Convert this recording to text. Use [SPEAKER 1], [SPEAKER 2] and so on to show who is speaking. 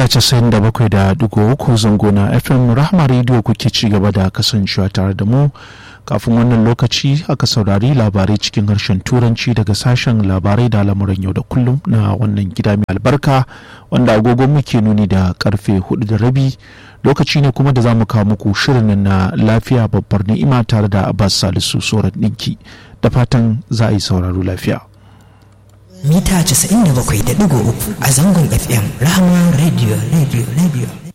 [SPEAKER 1] mita 97.3 zango na fm rahama radio kuke ci gaba da kasancewa tare da mu kafin wannan lokaci aka saurari labarai cikin harshen turanci daga sashen labarai da lamuran yau da kullum na wannan gida mai albarka wanda agogon muke nuni da karfe hudu da rabi lokaci ne kuma da za mu kawo muku shirin na lafiya babbar ni'ima tare da abbas salisu soran ɗinki da fatan za a yi sauraro lafiya
[SPEAKER 2] mita 97.3 a zangon fm rahama radio radio radio